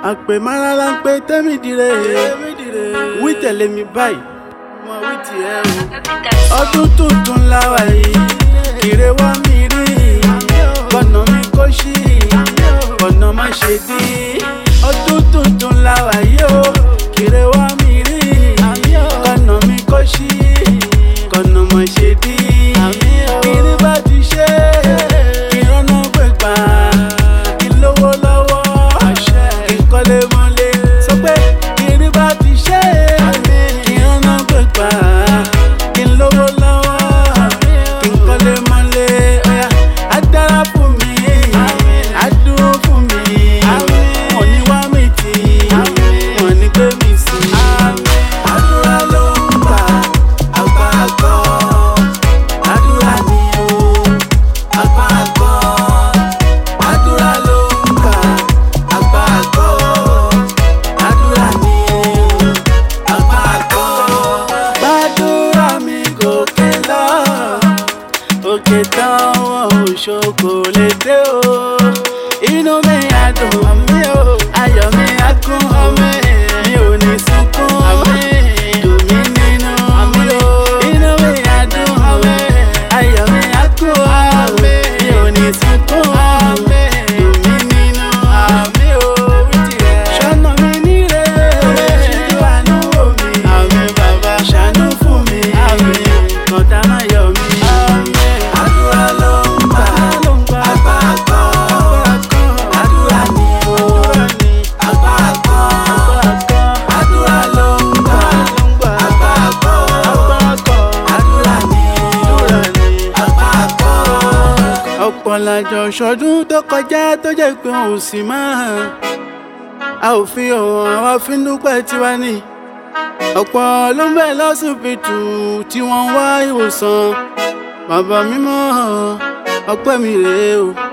àpè mara la ń pe tẹ́mi dire wí tẹ̀lé mi báyìí mo wí tiẹ̀ o. ọdún tuntun la wà yìí kéré wá mi rí kọ̀nà mi kó ṣí kọ̀nà má ṣe dí. ọdún tuntun la wà yìí o kéré wá mi rí kọ̀nà mi kó ṣí kọ̀nà má ṣe dí. kiri bá ti ṣe kí rọ́nà gbé pa kí lówó lọ́wọ́ kí kọ́lé mọ́lé sọ pé kiri bá ti ṣe kí rọ́nà gbé pa kí lówó lọ́wọ́ kí kọ́lé mọ́lé ọ̀yà á dára fún mi á dúró fún mi wọ́n ní wá mi tì wọ́n ní gbé mi sí. àdúrà ló ń gbà àgbà àgọ́ àdúrà ni o àgbà àgọ́ àdúrà ló ń gbà àgbà àgọ́ àdúrà ni o àgbà àgọ́. gbàdúrà mi gòkè lọ òkè táwọn òṣogbo lè dé o inú mi á dùn mí o ayọ̀ mi á kún mi mi ò ní sunkún dùn mí nínú mi o inú mi á dùn ayọ̀ mi á kún mi ò ní sunkún dùn mí nínú mi o ṣọ́nà mi níre ṣíjú àánú wò mí ṣàánú fún mi kọ̀tà má yọ mí. àdúrà ló ń gbà àgbà àgbọ̀ àdúrà ni o àgbà àgbọ̀ àdúrà ló ń gbà àgbà àgbọ̀ àdúrà ni o àgbà àgbọ̀. ọ̀pọ̀ làjọ ṣọdún tó kọjá tó jẹ́ pé òun sì máa a ò fi hàn àwa fi ń dúpẹ́ tiwa ni ọ̀pọ̀ ló ń bẹ̀ lọ́sibítù tí wọ́n ń wá ìwòsàn bàbá mímọ́ ọpẹ́ mi rèé o